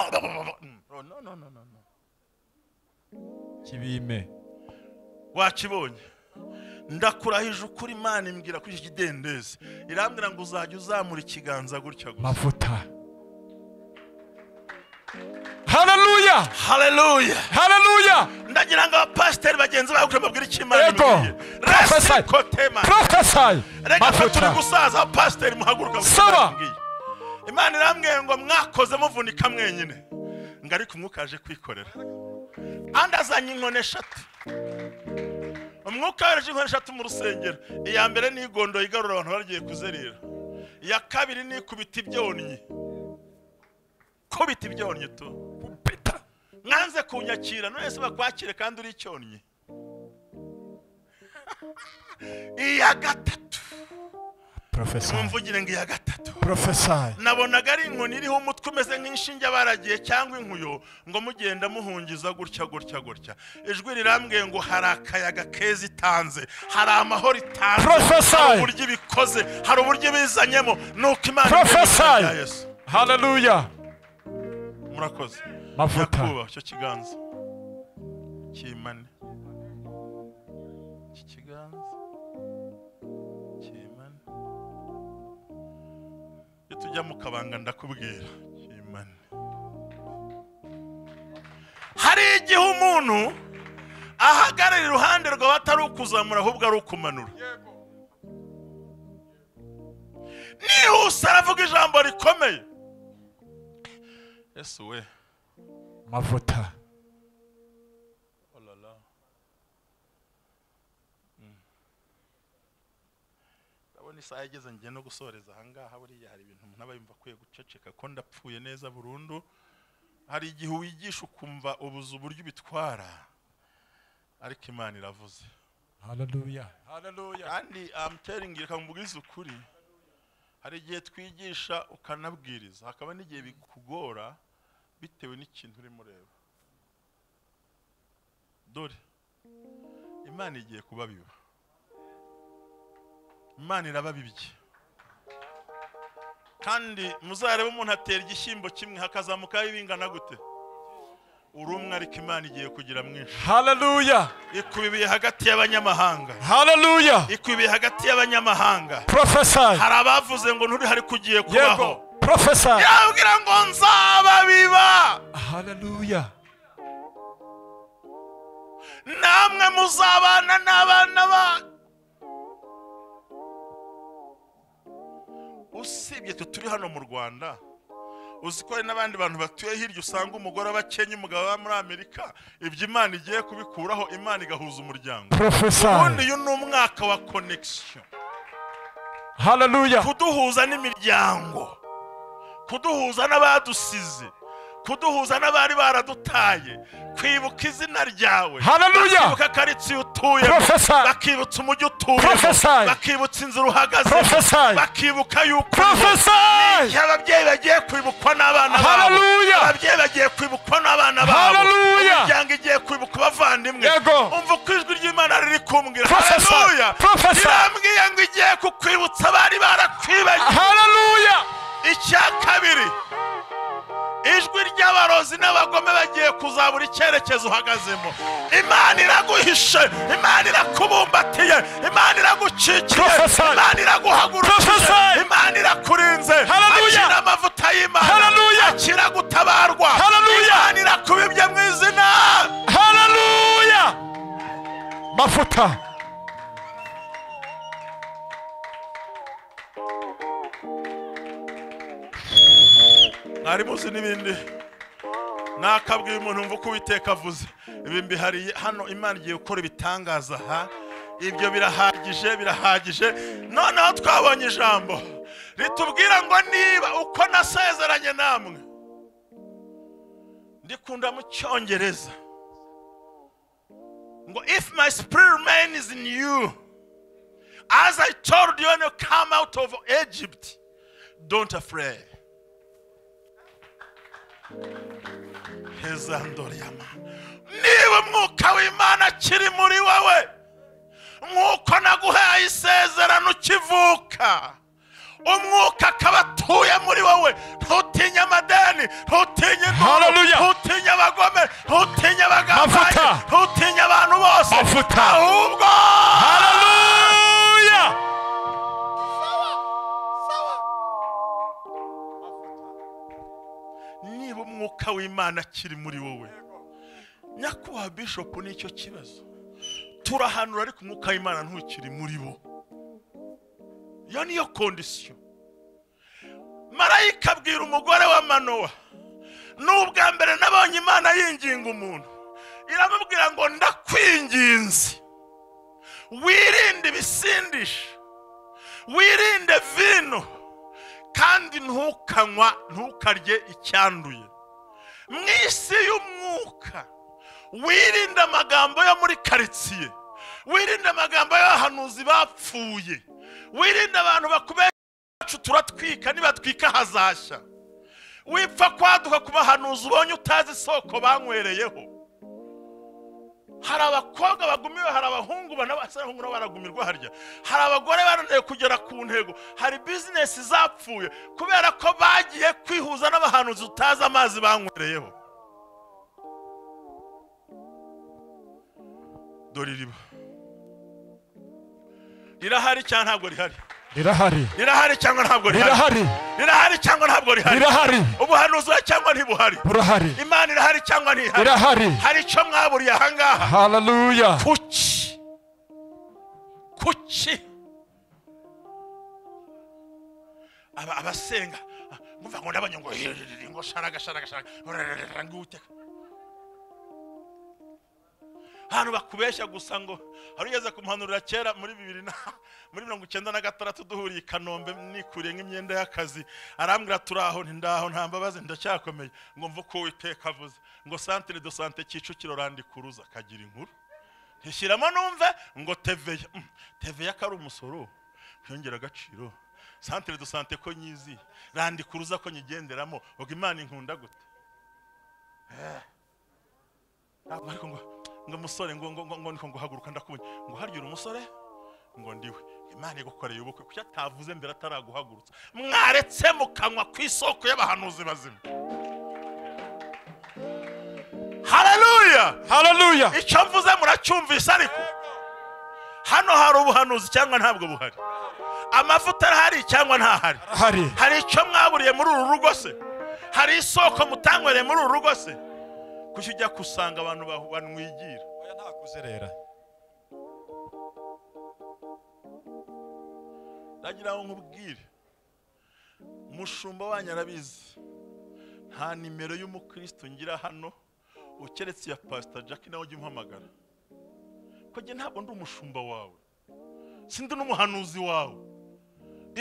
no, no, no, no, no.
kibime
wakibonye ndakurahije ukuri imana imbwira kuri iki kidendezi irambwira ngo uzajya uzamura ikiganza gutya gusa
mavuta haleluya
haleluya
haleluya
ndagira ngo abapasiteri bagenzi bawe kugira babwire icyo imana
Yego.
imubwiye
Prophesy.
resikotema
prophesy
reka ko turi
mavuta
gusaza abapasiteri muhaguruka kuko
Saba.
barambwiye. imana irambwiye ngo mwakoze muvunika mwenyine ngo ariko umwuka yaje kwikorera andi azanye inkoni eshatu umwuka yohereje inkoni eshatu mu rusengero iya mbere ni igondo igarura abantu bagiye kuzerera iya kabiri ni ikubita ibyonnyi kubita ibyonnyi tu
Peter.
mwanze kunyakira none se bakwakire kandi uri icyonnyi iya gatatu
prophesy
mumvugire ngo iya gatatu
prophesy
nabonaga ari inkoni iriho umutwe umeze nk'inshinge baragiye cyangwa inkuyo ngo mugenda muhungiza gutya gutya gutya ijwi rirambwiye ngo hari akayaga keza itanze hari amahoro itanze
Prophesy.
hari uburyo ibikoze hari uburyo ibizanyemo ni uko imana
Prophesy.
imeze nka Yesu.
haleluya
murakoze
mavuta
nyakubaha icyo kiganza kimane iki kiganza kimane iyo tujya mu kabanga ndakubwira kimane hari igihe umuntu ahagarara iruhande rwawe atari ukuzamura ahubwo ari ukumanura nihuse aravuga ijambo rikomeye yesu we
mavuta
Oh là là. Mm. ndabona isaha yageze ngiye no gusoreza ahangaha buriya hari ibintu umuntu aba yumva akwiye guceceka ko ndapfuye neza burundu hari igihe wigisha ukumva ubuze uburyo ubitwara ariko imana iravuze
haleluya haleluya
kandi amuteringi reka mubwize ukuri hari igihe twigisha ukanabwiriza hakaba n'igihe bikugora bitewe n'ikintu urimo ureba dore imana igiye kubabiba imana irababibye kandi muzarebe umuntu atera igishyimbo kimwe hakazamukaho ibingana gute urumwe ariko imana igiye kugira mwinshi
haleluya
ikubibiye hagati y'abanyamahanga
haleluya
ikwibiye hagati y'abanyamahanga
prophesy
hari abavuze ngo nturi hari kugiye kubaho
yego prophesy
yabwira ngo nzababiba
haleluya
namwe muzabana n'abana banyu usibye twe turi hano mu rwanda uzi ko hari n'abandi bantu batuye hirya usanga umugore aba akennye umugabo aba muri amerika ibyo imana igiye kubikuraho imana igahuza umuryango ubundi
prophesy
uyu ni umwaka wa connection
haleluya
kuduhuza n'imiryango kuduhuza n'abadusize kuduhuza n'abari baradutaye kwibuka izina ryawe
Hallelujah.
bakibuka karitsiye utuye
Prophesy.
bakibutsa umujyi utuye
Prophesy.
bakibutsa inzira uhagaze
Prophesy.
bakibuka yuko
prophesy
igihe ababyeyi bagiye kwibukwa n'abana babo
Hallelujah.
ababyeyi bagiye kwibukwa n'abana babo
Hallelujah.
imiryango igiye kwibuka abavandimwe
Yego.
umva uko ijwi ry'imana riri kumbwira
Prophesy.
haleluya
Prophesy.
irambwiye ngo igiye kukwibutsa abari barakwibagiwe
haleluya
icya kabiri ijwi ry'abarozi n'abagome bagiye kuzabura icyerekezo uhagazemo imana iraguhishe imana irakubumbatiye imana iragucikiye
Prophesy.
imana iraguhagurukije
Prophesy.
imana irakurinze
Hallelujah.
akira amavuta y'imana
Hallelujah.
akira gutabarwa
Hallelujah.
imana irakubibye mu izina
haleluya mafuta
mwari muzi n'ibindi nakabwiye umuntu wumva uko uwiteka avuze ibi mbihariye hano imana igiye gukora ibitangaza aha ibyo birahagije birahagije noneho twabonye ijambo ritubwira ngo niba uko nasezeranye namwe ndikunda mu cyongereza ngo if my spirit remains in you as i told you when you come out of egypt don't afraid heza ndoriyama niba umwuka w'imana akiri muri wowe nk'uko naguhaye isezerano ukivuka umwuka akaba atuye muri wowe ntutinye amadeni ntutinye ingoro
Hallelujah.
ntutinye abagome ntutinye abagambanyi
Mafuta.
ntutinye abantu bose
Mafuta.
ahubwo
haleluya
niba umwuka w'imana akiri muri wowe nyakubahwa bishopu nicyo kibazo turahanura ariko umwuka w'imana ntukiri muri bo iyo niyo kondisiyo marayika abwira umugore wa manowa ni ubwa mbere nabonye imana yinginga umuntu iramubwira ngo ndakwinginze wirinde ibisindisha wirinde vino kandi ntukanywa ntukarye icyanduye mu isi y'umwuka wirinde amagambo yo muri karitsiye wirinde amagambo y'abahanuzi bapfuye wirinde abantu bakubesha turatwika nibatwika hazashya wipfa kwaduka ku bahanuzi ubonye utazi isoko banywereyeho hari abakobwa bagumiwe hari abahungu bana- abahungu nabo baragumirwa harya hari abagore bananiwe kugera ku ntego hari bizinesi zapfuye kubera ko bagiye kwihuza n'abahanuzi utazi amazi banywereyeho dore iriba rirahari cyangwa ntabwo rihari
rirahari
rirahari cyangwa ntabwo rihari
rirahari
rirahari cyangwa ntabwo rihari
rirahari
ubuhanuzi buhari cyangwa ntibuhari
burahari
imana irahari cyangwa ntihari
irahari
hari icyo mwaburiye ahangaha
haleluya
kuki kuki Aba- abasenga ah, umva ngo ndabonye ngo hiriri, ngo sharaga sharaga sharaga rururururu, ngo uteka ahantu bakubeshya gusa ngo hari ugeze kumuhanurira kera muri bibiri na muri mirongo icyenda na gatandatu duhuriye i kanombe nikuriye nk'imyenda y'akazi arambwira turi aho nti ndaho nta mbabazi ndacyakomeye ngo mve uko uwiteka avuze ngo santire do sante kicukiro randikuruza akagira inkuru ntishyiramo numve ngo teveya Mm, teveya ko ari umusoro byongera agaciro santire do sante ko nyizi randikuruza ko nyigenderamo ubwo imana inkunda gute ntabwo ariko ngo ngo musore ngo ngo ngo ngo ngo ngo haguruka ndakubonye ngo harya uri umusore ngo ndiwe imana igukoreye ubukwe kuki atavuze mbere ataraguhagurutsa mwaretse mukanywa ku isoko y'abahanuzi bazima haleluya
haleluya
icyo mvuze muracyumvise ariko hano hari ubuhanuzi cyangwa ntabwo buhari amavuta arahari cyangwa ntahari
hari
hari icyo mwaburiye muri uru rugo se hari isoko mutanywereye muri uru rugo se kuki ujya gusanga abantu ba- banwigira
ntakuzerera
ndagira ngo nkubwire umushumba wanyu arabizi nta nimero y'umukristo ngira hano ukeretse iya pasita jackie nawe ujya umpamagara ko njye ntabwo ndi umushumba wawe sindi n'umuhanuzi wawe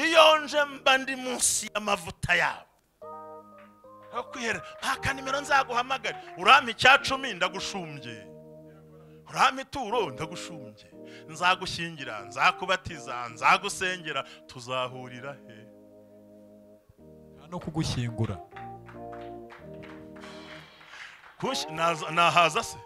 iyo nje mba ndi munsi y'amavuta yawe aho kwihera nta kanimero nzaguhamagare urampa icya cumi ndagushumbye urampa ituro ndagushumbye nzagushyingira nzakubatiza nzagusengera tuzahurira he
no kugushyingura
Kush- naza- nahaza se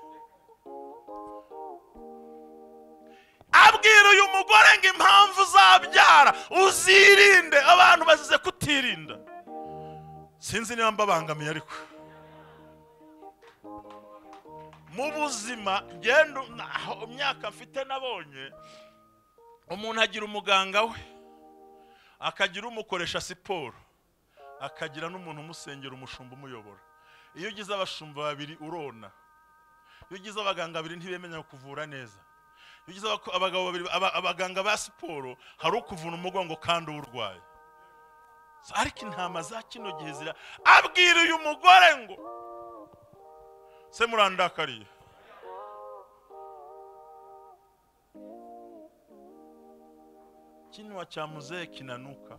abwira uyu mugore ngo impamvu uzabyara uzirinde abantu bazize kutirinda sinzi niba mbabangamiye ariko mu buzima genda u- na- aho imyaka mfite nabonye umuntu agira umuganga we akagira umukoresha siporo akagira n'umuntu umusengera umushumba umuyobora iyo ugize abashumba babiri urona iyo ugize abaganga babiri ntibemenya kuvura neza iyo ugize abako- abagabo babiri aba- abaganga ba siporo hari ukuvuna umugongo kandi uwurwaye ariko intama za kino gihe zira abwira uyu mugore ngo se murandakariye kinwa cya muzehe kinanuka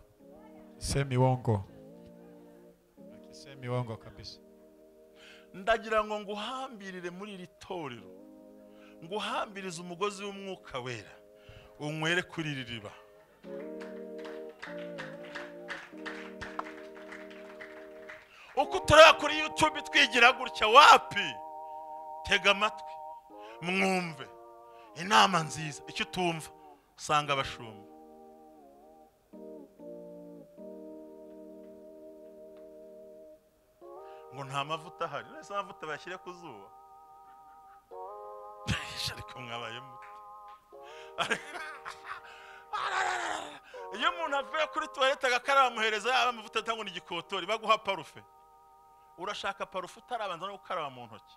semi wongo semi wongo kabisa
ndagira ngo nguhambirire muri iri torero nguhambirize umugozi w'umwuka wera unywere kuri iri riba uko utureba kuri yutube twigira gutya wapi tega amatwi mwumve inama nziza icyo utumva usanga abashumba ngo nta mavuta ahari uretse amavuta bashyire ku zuba ariko mwabaye muto iyo umuntu avuye kuri tuwarete agakaraba amuhereza yaba amavuta atangwa n'igikotori baguha parufe urashaka parufe utarabanza no gukaraba mu ntoki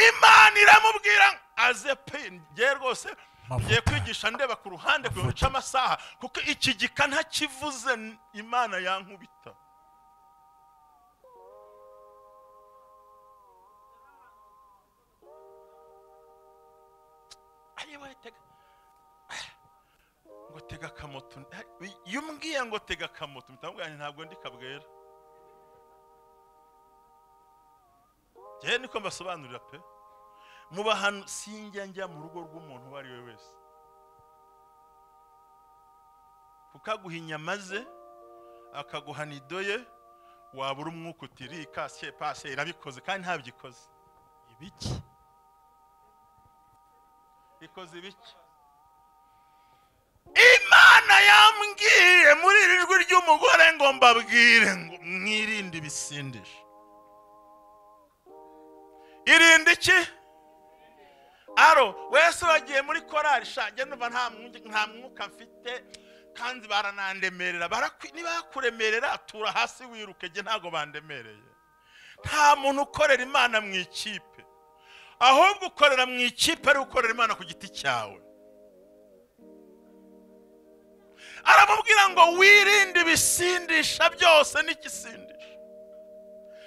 imana iramubwira ngo aze pe ngiye rwose
Amavuta.
ngiye kwigisha ndeba ku ruhande kugira ngo nce amasaha kuko iki gika ntakivuze imana yankubita ariwe tega ngo tega akamoto iyo umbwiye ngo tega akamoto mutamubwiranye ntabwo ndi kabwera njyewe niko mbasobanurira pe muba hano sinjya njya mu rugo rw'umuntu uwo ari we wese kuko aguha inyama ze akaguha nido ye wabura umwuka utiri kasiye pase irabikoze kandi ntabyikoze
ibiki
ikoze ibiki imana yambwiye muri iri jwi ry'umugore ngo mbabwire ngo mwirinde ibisindisha irinde iki aro wese wagiye muri korari shange numva nta mwu- nta mwuka mfite kandi baranandemerera barakwi- nibakuremerera tura hasi wiruke jye ntabwo bandemereye nta muntu ukorera imana mu ikipe ahubwo ukorera mu ikipe ari gukorera imana ku giti cyawe aramubwira ngo wirinde ibisindisha byose n'igisindisha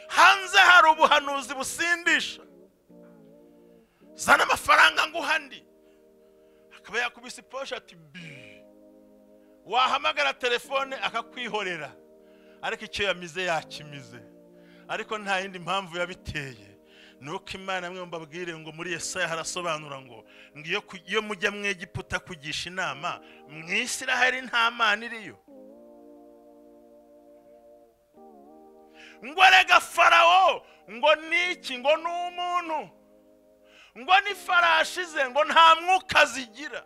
hanze hari ubuhanuzi busindisha zana amafaranga nguha andi akaba yakubise iposhe ati bi wahamagara telefone akakwihorera ariko icyo yamize yakimize ariko nta yindi mpamvu yabiteye ni uko imana mwe mbabwire ngo muri yesaya harasobanura ngo ngo iyo ku- iyo mujya mu egiputa kugisha inama mu isiraheli nta mana iriyo ngo rega farawo ngo niki ngo ni umuntu ngo ni farashi ze ngo nta mwuka zigira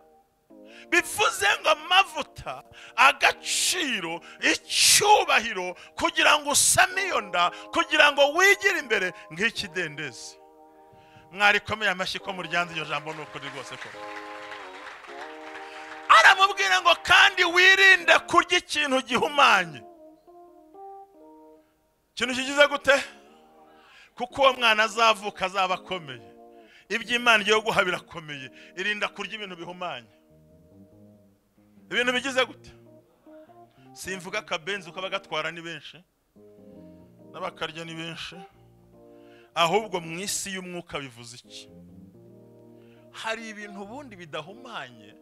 bivuze ngo amavuta agaciro icyubahiro kugira ngo usame iyo nda kugira ngo wigire imbere nk'ikidendezi mwarikomeye amashyi ko muryanze iryo jambo ni ukuri rwose ko aramubwira ngo kandi wirinde kurya ikintu gihumanye ikintu kigize gute kuko uwo mwana azavuka azaba akomeye iby'imana igiye guha birakomeye irinda kurya ibintu bihumanye ibintu bigize gute simvuga akabenzi uko abagatwara ni benshi n'abakarya ni benshi ahubwo mu isi y'umwuka bivuze iki hari ibintu ubundi bidahumanye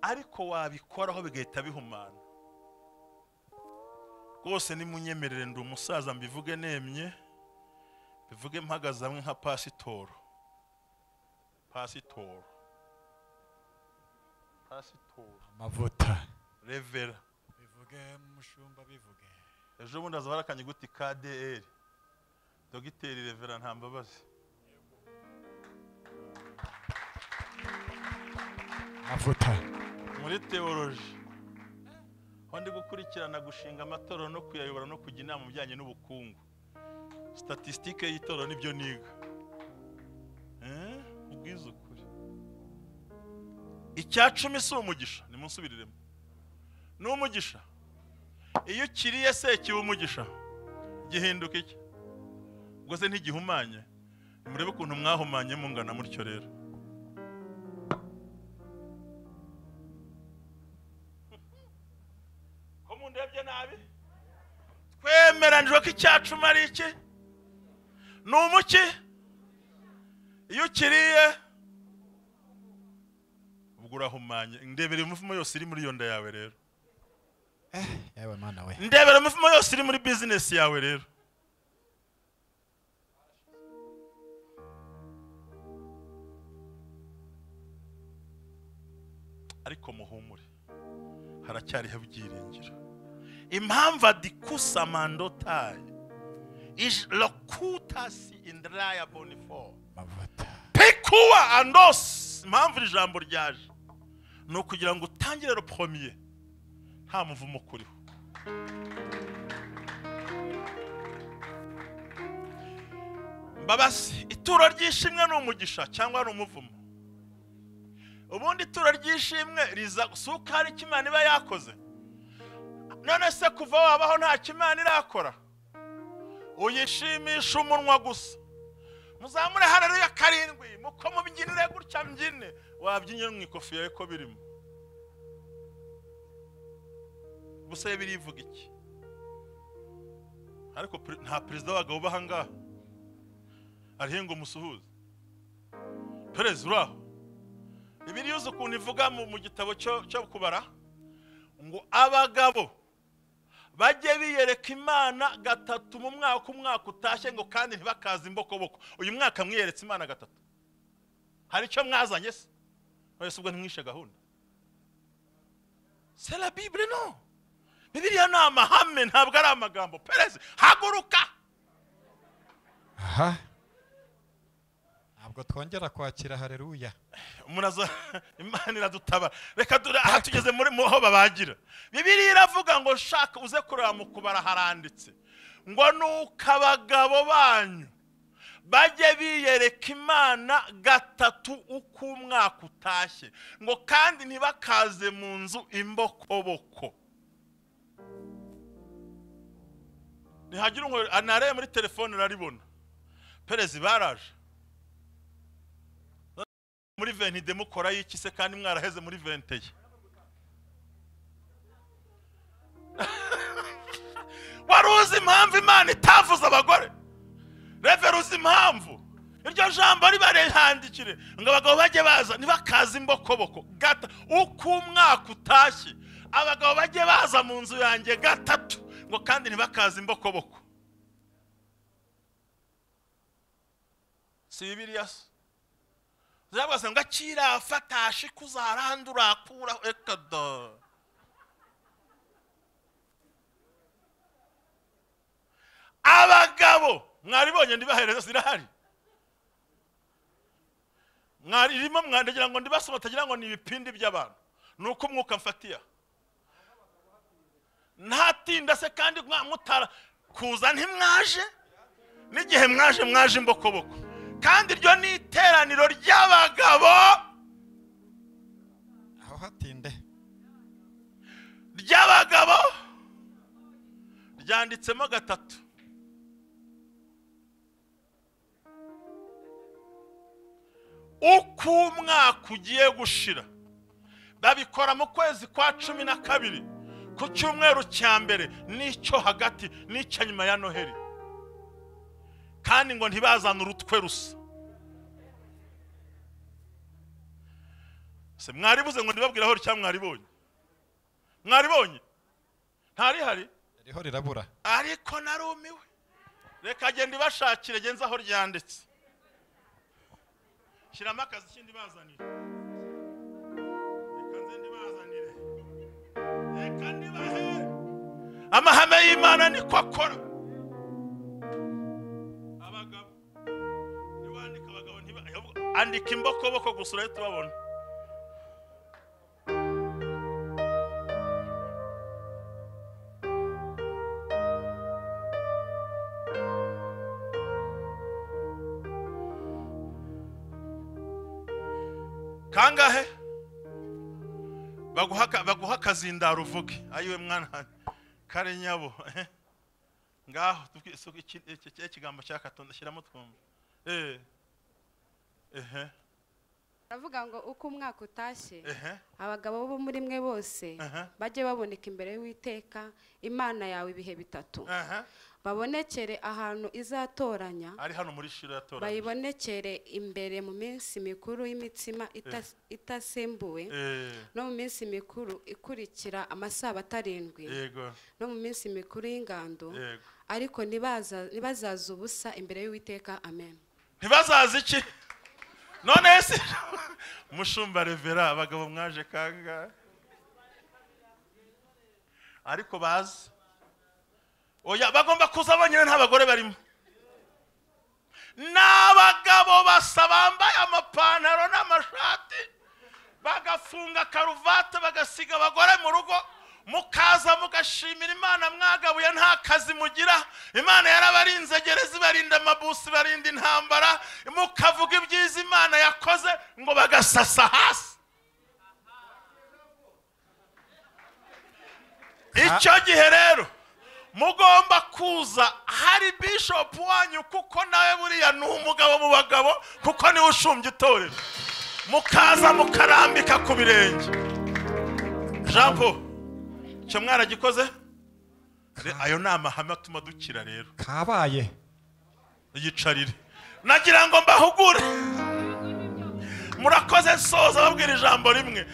ariko wabikoraho bigahita bihumana rwose nimunyemerere ndi umusaza mbivuge nemye bivuge mpagaze hamwe nka pasitoro pasitoro pasitoro
amavuta
revera
bivuge mushumba bivuge
ejo bundi haza barakanye guti kdr dogiteri revera nta mbabazi
amavuta
muri teoloji aho ndi gukurikirana gushinga amatorero no kuyayobora no kujya inama mu bijyanye n'ubukungu statisitike y'itorero nibyo niga Eh, ubwiza ukuri icya cumi si umugisha nimunsubiriremo ni umugisha iyo ukiriye se kiba umugisha gihinduka iki ubwo se ntigihumanye murebe ukuntu mwahumanye mungana mutyo rero ko mundebye nabi twemeranijwe ko icyacuma ari iki ni umuki iyo ukiriye ubwo urahumanye ndebera imivumo yose iri muri iyo nda yawe rero
yewe mana we
ndebera imivumo yose iri muri bizinesi yawe rero ariko muhumure haracyariho ibyiringiro impamvu adikusa mandotaye lokutasi indraya bonifor
amavuta
pekuwa andosi impamvu iri jambo ryaje ni ukugira ngo utangire ropomiye nta muvumo ukuriho babasi ituro ry'ishimwe ni umugisha cyangwa ni umuvumo ubundi ituro ry'ishimwe riza si uko hari icyo imana iba yakoze none se kuva wabaho ntacyo imana irakora uyishimisha umunwa gusa muzamure hararuya karindwi muko mubyinire gutya mbyine wabyinye mu ikofi yawe ko birimo gusa birivuga iki ariko pre- nta perezida w'abagabo uba aha ngaha hariho ngo umusuhuze perezida uraho ibiri yuzuye ukuntu ivuga mu mu gitabo cyo cyo kubara ngo abagabo bajye biyereka imana gatatu mu mwaka umwaka utashye ngo kandi ntibakaze imbokoboko uyu mwaka mwiyeretse imana gatatu hari icyo mwazanye se wese ubwo ntimwishe gahunda c'est la bible non bibiliya ni amahame ntabwo ari amagambo perezida haguruka
aha ntabwo twongera kwakira hareruya
umuntu aza imana iradutaba reka dore aha tugeze muri mu aho babagira bibiliya iravuga ngo shaka uze kureba mu kubara haranditse ngo nuko abagabo banyu bajye biyereka imana gatatu uko umwaka utashye ngo kandi ntibakaze mu nzu imbokoboko ntihagire ngo narebe muri telefone uraribona perezida baraje muri ventide mukora y'iki se kandi mwaraheze muri venteye wari uzi impamvu imana itavuze abagore revera uzi impamvu iryo jambo ribarehandikire ngo abagabo bajye baza ntibakaze imbokoboko gata uko umwaka utashye abagabo bajye baza mu nzu yanjye gatatu ngo kandi ntibakaze imbokoboko si bibiriya se zabwase ngo akira fatashe kuzarandura kuraho ekada abagabo mwaribonye ndibahereza zirahari mwaririmo mwandegera ngo ndibasoma atagira ngo ni ibipindi by'abantu ni uko umwuka mfatiya ntatinda se kandi mwa- mutara kuza ntimwaje n'igihe mwaje mwaje imbokoboko kandi iryo ni iteraniro ry'abagabo
aho hatinde
ry'abagabo ryanditsemo gatatu uko umwaka ugiye gushira babikora mu kwezi kwa cumi na kabiri ku cyumweru cya mbere n'icyo hagati n'icyo nyuma ya noheli kandi ngo ntibazane urutwe rusa se mwaribuze ngo ndibabwiraho cyangwa mwaribonye mwaribonye ntarihari
ririho rirabura
ariko narumiwe reka genda ibashakire genza aho ryanditse shyiramo akazi kindi bazanire reka nze ndibazanire reka ndibahe amahame y'imana niko akora abagabo niwandika abagabo ntiba andika imbokoboko gusa urahita ubabona kangahe baguha aka- baguha akazindaro uvuge ayiwe mwana kare nyabo eh. ngaho tubwi- so- iki- iki iki kigambo cyakatonda shyiramo twumva eh ehe
aravuga ngo uko umwaka utashye
ehe
abagabo bo muri mwe bose
Aha.
bajye baboneka imbere y'uwiteka imana yawe ibihe bitatu
ehe
babonekere ahantu izatoranya
ari hano muri shiro yatoranye
bayibonekere imbere mu minsi mikuru y'imitsima ita- itasembuwe
eh
no mu minsi mikuru ikurikira amasabato arindwi
yego
no mu minsi mikuru y'ingando
yego
ariko ntibaza- ntibazaze ubusa imbere y'uwiteka amen
ntibazaze iki none se mushumba revera abagabo mwaje kanga ariko baze oya bagomba kuza bonyine nta bagore barimo n'abagabo basa bambaye amapantaro n'amashati bagafunga karuvati bagasiga abagore mu rugo mukaza mugashimira imana mwagabuye nta kazi mugira imana yarabarinze gereza ibarinda amabusi ibarinda intambara mukavuga ibyiza imana yakoze ngo bagasasa hasi icyo gihe rero mugomba kuza hari bishopu wanyu kuko nawe buriya ni umugabo mu bagabo kuko niwe ushumbye itorero mukaza mukarambika ku birenge jean paul icyo mwaragikoze Re- ayo ni amahame atuma dukira rero
kabaye
yicarire nagira ngo mbahugure murakoze nsoza babwira ijambo rimwe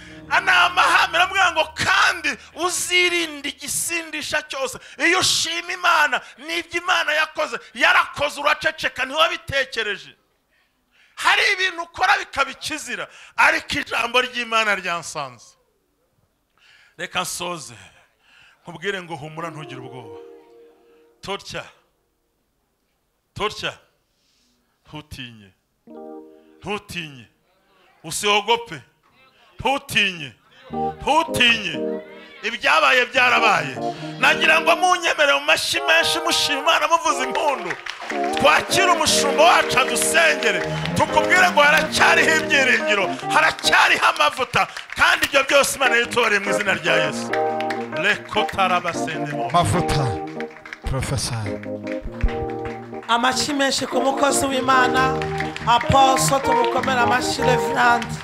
ni amahame aramubwira ngo kandi uzirinde igisindisha cyose iyo ushima imana n'ibyo imana yakoze yarakoze uraceceka ntiwabitekereje hari ibintu ukora bikaba ikizira ariko ijambo ry'imana ryansanze reka nsoze nkubwire ngo humura ntugire ubwoba tutya tutya ntutinye ntutinye usihogope ntutinye ntutinye ibyabaye byarabaye nagira ngo munyemere mu mashyi menshi mushima imana muvuza impundu twakire umushumba wacu adusengere tukubwire ngo haracyariho ibyiringiro haracyariho amavuta kandi ibyo byose imana yitore mu izina rya yesu rekotarabasendemo
amavuta porofesari
amashyi menshi ku mukozi w'imana aposo tumukomere amashyi reverandi